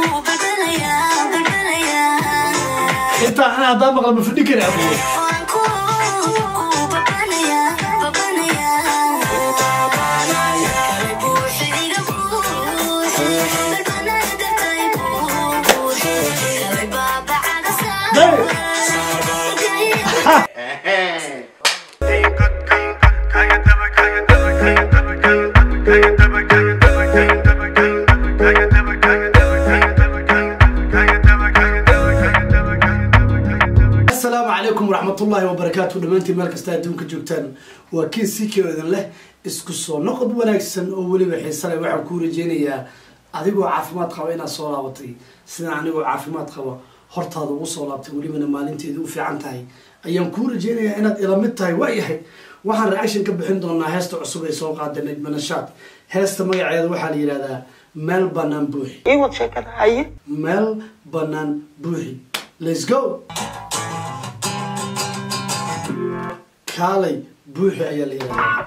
intaa ana haddaan maqla ma fadhi kari abuur asalaamu calaykum waraxmatullaahi wabarakaatu dhammaantiin meel kasta adduunka joogtaan waa kiin sikio idin leh isku soo noqod wanaagsan oo weliba xiisale waxaan kuu rajeynayaa adigoo caafimaad qaba inaad soo laabatay sidaan anigoo caafimaad qaba hortaada ugu soo laabtay welibana maalinteedu u fiican tahay ayaan kuu rajeynayaa inaad ila mid tahay waayahay waxaan reaction ka bixin doonaa heesta cusub ay soo qaada najma nashaad heesta magaceeda waxaa la yidhahdaa meel banaan buuxi iwad sheekada haye meel banaan buuxi let's go kaalay buuxi ayaa la yidhahdaa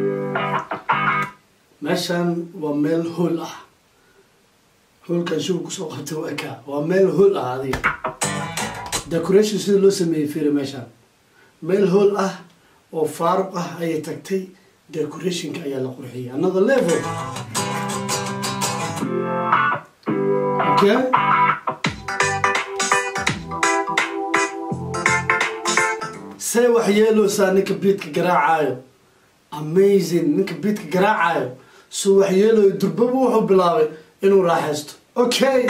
meeshan waa meel hool ah hoolkan shugu kusoo qabtay waa kaa waa meel hool ah adiga decoration sida loo sameeyey firi meeshan meel hool ah oo faaruq ah ayay tagtay decorationka ayaa la qurxiyay another level okay see wax yeeloosaa ninka biidka garaacayo amazing ninka biidka garaacayo soo wax yeelooyo durbaba wuxuu bilaabay inuu raaxaysto okay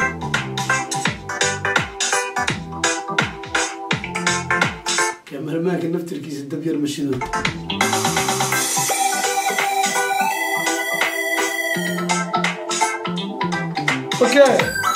kamarmaanka naftirkiisa dabyar mashidood okay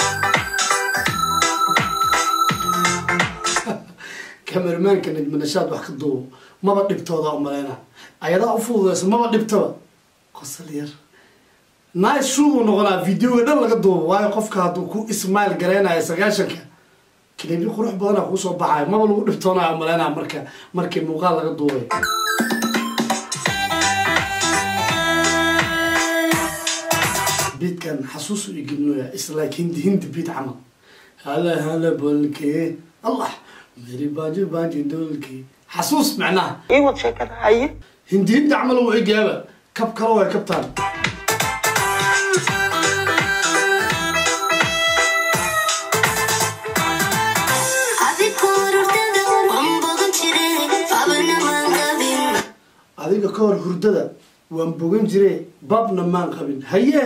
kamermaanka najmanashaad wax ka duubo maba dhibtooda umaleyna ayadaa u fududeysa maba dhibtaba qosal yar nice shoot uu noqonaa videoga dhan laga duubo waayo qofka hadduu ku ismail gareynayo sagaashanka kalibi qurux badana kuu soo baxayo maba lagu dhibtoonayo umaleyna marka markii muuqaal laga duubay biidkan xasuus u igelinoya islike hindi hindi biid camal hala hala bolkee allah meri baajo baajo dolkee xasuus macnaha iwad sheekada haye hindi hindi camal u egaaba kab kale way kabtaan adiga ka hor hurdada waan bogan jire babna maan qabin haye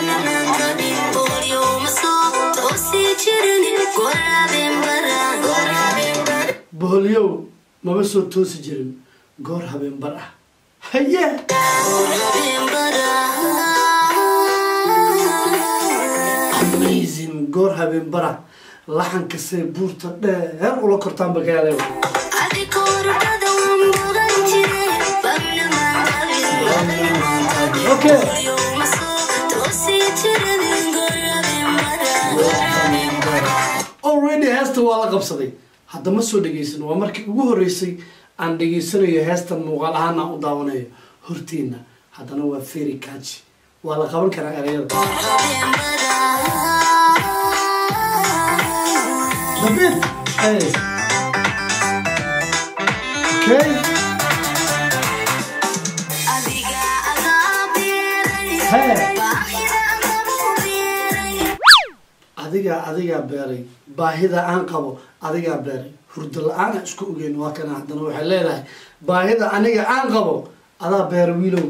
boholyow maba soo toosi jirin goor habeen bar ah haye amazing goor habeen bara laxanka say buurta dheer ula kortaan bakaaleew okay already heesta waa la qabsaday hadda ma soo dhegaysan waa markii ugu horreysay aan dhegaysanayo heestan muuqaal ahaan aan u daawanayo hortiina haddana waa feri kaji waa la qaban karaa ereyada David hey okay hey adigaa adigaa beeray baahida aan qabo adigaa beeray hurdo la-aana isku ogeyn waa kana haddana waxay leedahay baahida aniga aan qabo adaa beera wiilow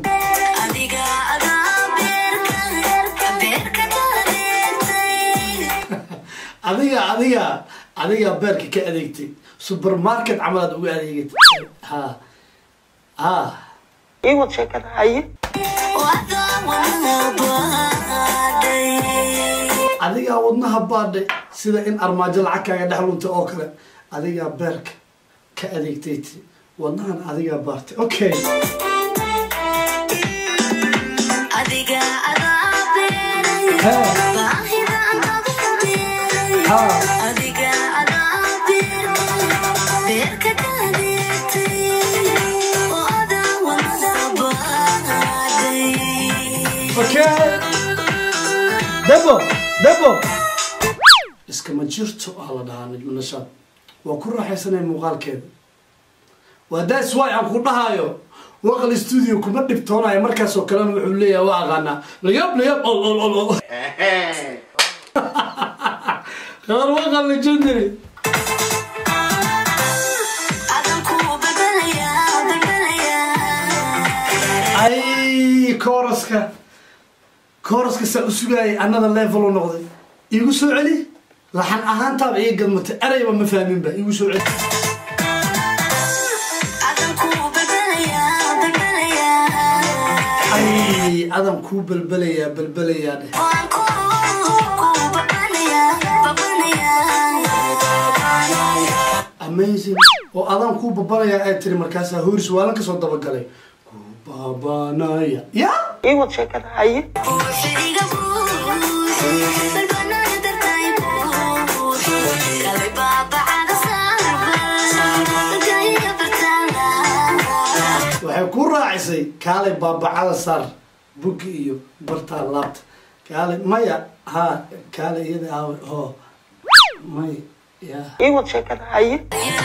adiga adiga adigaa beerka ka adeegtay supermarket camalaad uga adeegatay ha ha iwad sheekada haye adigaa wadnaha baadhay sida in armaajo lacag kaaga dhex luntay oo kale adigaa beerka ka adeegtay ti wadnahan adigaa baartay okay ha okay debo debo iskama jirto aa la dhahaa najmo nashaad waa ku raaxaysanaya muuqaalkeeda waa das wy aan ku dhahayo waqal stuudio kuma dhibtoonayo markaas oo kalena wuxuu leeyahay waa aqaanaa layab layab ol ol ol ol qabar waqal legendary ay kooraska kooraska saa u sugaayay another level u noqday iigu soo celi laxan ahaantaaba ii gadmatay erayba ma fahminba iigu soo celi ay adan kuu balbelayaa balbelayaa dheh amazing oo adaan kuu babanayaa ay tiri markaasaa hooris waalan kasoo dabagalay kuu baabanaya ya ii wad sheekada haye waxay ku raacisay kaalay baabacada saar bugi iyo bartaa laabta kaalay maya ha kaalay iyada aawe ho may ya ii wad sheekada haye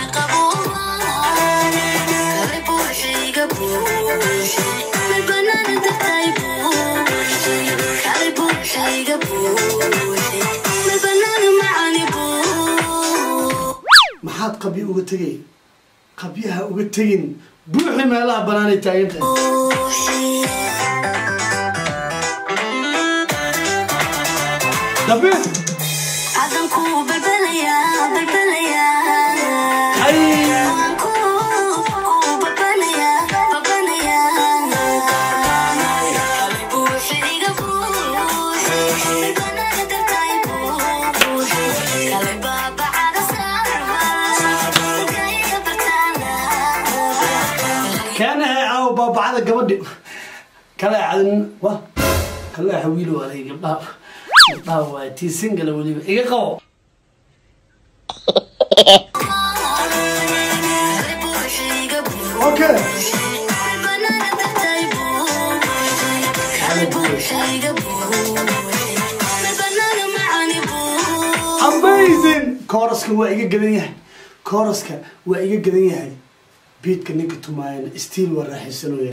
maxaad qabyo uga tegay qabyaha uga tegin buuxi meelaha banaanay taagan tahay dabe ay kaanahay aaw baabacada gabadhi kale cadin wa kale hawiilo waalay gabdhaha gabdhaha waa tii singala weliba iga qabo okay amazing kooraska waa iga gadan yahay kooraska waa iga gadan yahay biidka ninka tumaayana stiil waa raaxaysanooya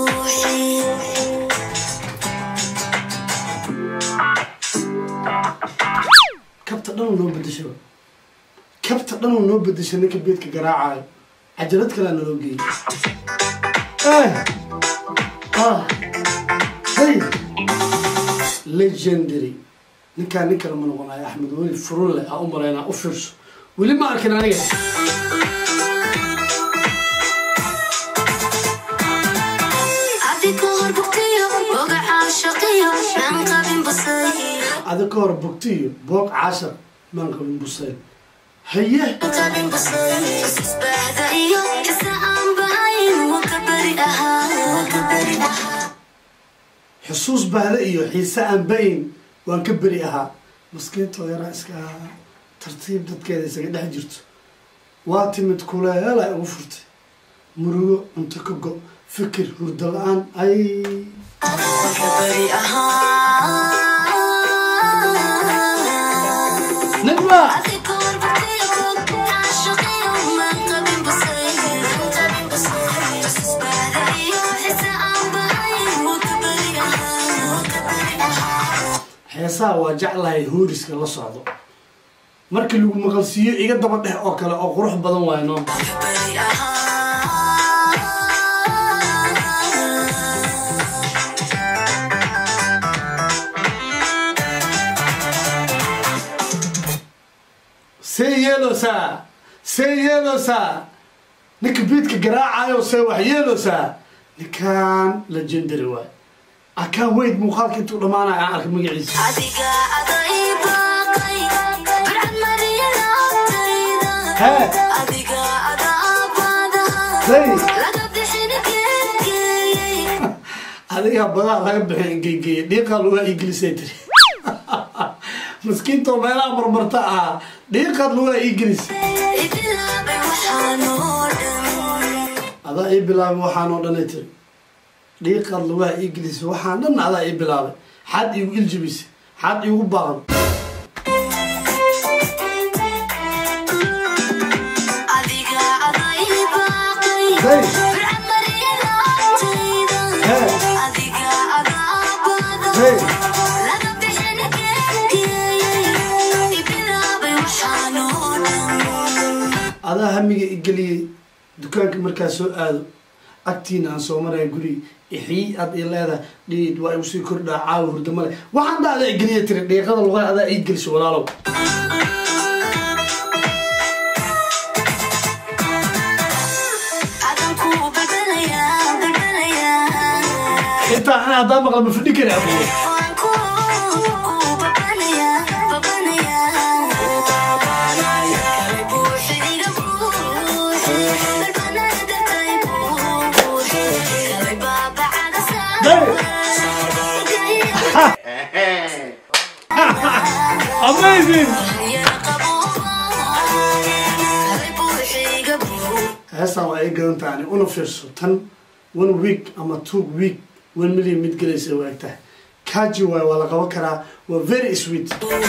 kabta dhan noo bedeshaba kabta dhan noo bedesha ninka biidka garaacayo cajalad kalea naloo geeyay Eh. Ah. hey legendary ninkaan nin kale ma noqonayo axmed weli furunle aa u malaynaa u fiirso weli ma arkin aniga ada ka hor bogtiyo boog cashar maan qabin busayl haye xusuus bahda iyo xiise aan bayn waan ka beri ahaa maskiintoo yaraa iska ahaa tartiib dadkeeda isaga dhex jirto waa timid kuleela ugu furtay murugo cunto ka go fikir hurdo la-aan ay najma heesaha waa jeclahay hooriska la socdo markii lagu maqalsiiyo iga daba dheh oo kale oo qurux badan waayo noo see yeeloosaa see yeeloosaa ninka biidka garaacayo see wax yeeloosaa ninkaan legendary waay akaan weyd muuqaalka intuu dhammaanayo aan arkay magaciisa hee say adiga badaa laga bixi engegeeye dhiiqaa lugaa iigelisay tiri maskiintoo meelaha marmarta ah dhiiqaad lugaa iigelis adaa ii bilaabay waxaan oo dhanay tiri dhiiqaad lugaa iigelis waxaan dhan adaa ii bilaabay xaad iigu iljibisay xaad iigu baaqan adaa hamiga igeliyey dukaanka markaa soo aado agtiina aan soo maraya guriga ixii aad i leedahay dhiid waa igu sii kordhaa caawa hurdamale waxaan dha adaa igeliya tiri dhiiqada lugaa adaa ii gelisho walaalow intaa ana haddaan maqla ma fidhi kari abuur amazing heestaan waa ay gadan tahay una fiirso tan one week ama two week one million mid gelaysa waa eg tahay kaji waay waa la qaban karaa waa very sweet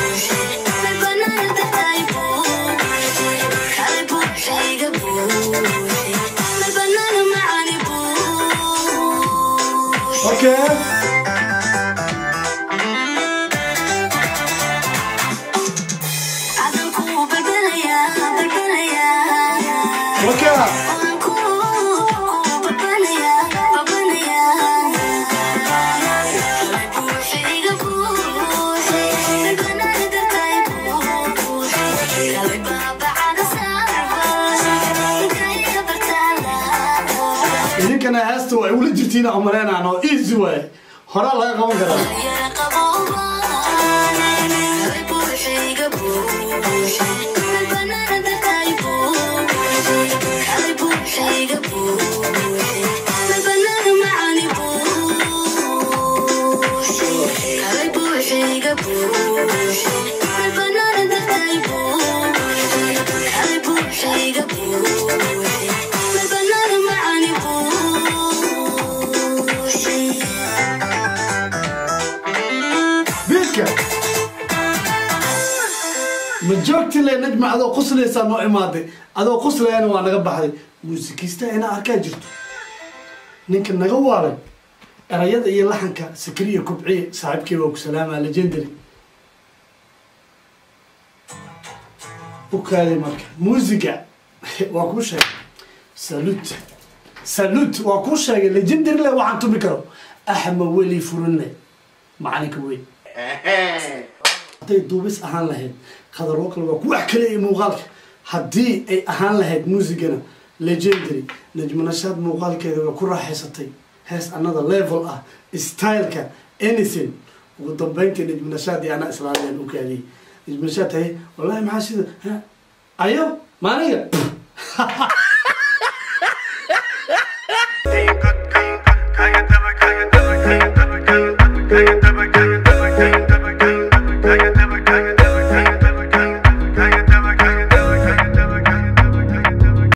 okay okay idinkana heesta waa ula jirtiin aan maleynaan oo easy waay horaa laga qaban karaa biidka ma joogti le najma adoo quslaysaa noo imaaday adoo quslayana waa naga baxday muusikista inaa arkaa jirto ninka naga waaray erayada iyo laxanka sakriya kubciye saaxiibkii waa ku salaamaa legendary u kaaday marka muusiga waa kuu sheegay salut salut waa kuu sheegay legendary le waxaan tumi karo axmed weli furinle macalinka weyn hadday duubis ahaan lahayd qadaroo kale waa ku wax kale ee muuqaalka haddii ay ahaan lahayd muusigana legendary najmanashaad muuqaalkeeda way ku raaxaysatay hees another level ah styleka anything ugu dambeyntii najmanashaad iyo anaa islaadeen u kaadiyey najmanashaad tahay wallahi maxaa sida ha, ayo maaniga Kaya daba, kaya daba, kaya daba, kaya daba, kaya daba.